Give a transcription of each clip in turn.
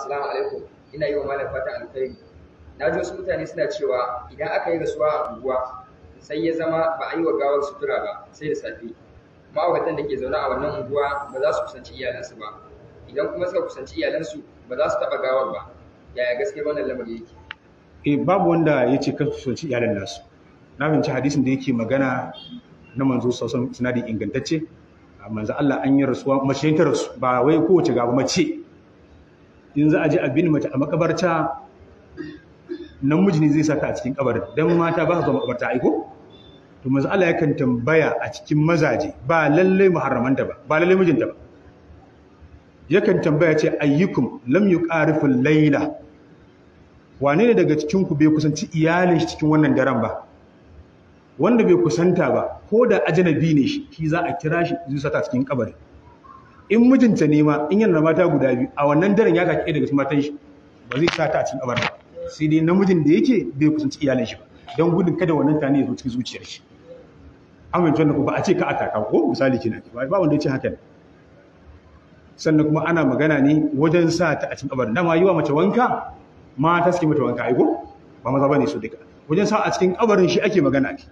assalamu alaikum ina yi wa malam fatan alkhairi na ji wasu mutane suna cewa idan aka yi rasuwa a unguwa sai ya zama ba a yi wa gawar sutura ba sai da safe ma'auratan da ke zaune a wannan unguwa ba za su kusanci iyalansu ba idan kuma suka kusanci iyalansu ba za su taɓa gawar ba yaya gaskiyar wannan lamari yake eh babu wanda ya ce kan kusanci iyalan nasu na fahimci hadisin da yake magana na manzo sosan sinadi ingantacce a manzo Allah an yi rasuwa mace ta rasu ba wai kowace gaba mace in za a je a bin mace a makabarta namiji ne zai saka a cikin kabarin dan mata ba su zuwa makabarta aiko to manzo Allah yakan tambaya a cikin mazaje ba lalle muharramanta ba ba lalle mijinta ba yakan tambaya ce ayyukum lam yuqarifu layla wane ne daga cikin ku bai kusanci iyalin shi cikin wannan daren ba wanda bai kusanta ba ko da ajnabi ne shi shi za a kira shi zai saka cikin kabari in mijinta ne ma in yana da mata guda biyu a wannan daren ya kake daga cikin matan shi ba zai sa ta a cikin kabari ba sai dai namijin da yake bai kusanci iyalin shi ba don gudun kada wannan tani ya zo cikin zuciyar shi amince wannan ko ba a ce ka aka ko misali kina ba ba wanda ya ce haka ne sannan kuma ana magana ne wajen sa ta a cikin kabarin dama yi wa mace wanka mata suke mata wanka aiko ba maza bane su duka wajen sa a cikin kabarin shi ake magana ne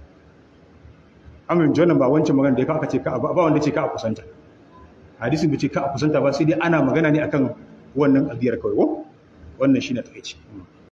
amin jonan ba wancan magana da ya aka ce ka ba wanda ce ka a kusanta hadisin bai ce ka a kusanta ba sai dai ana magana ne akan wannan abiyar kawai ko wannan shine takeici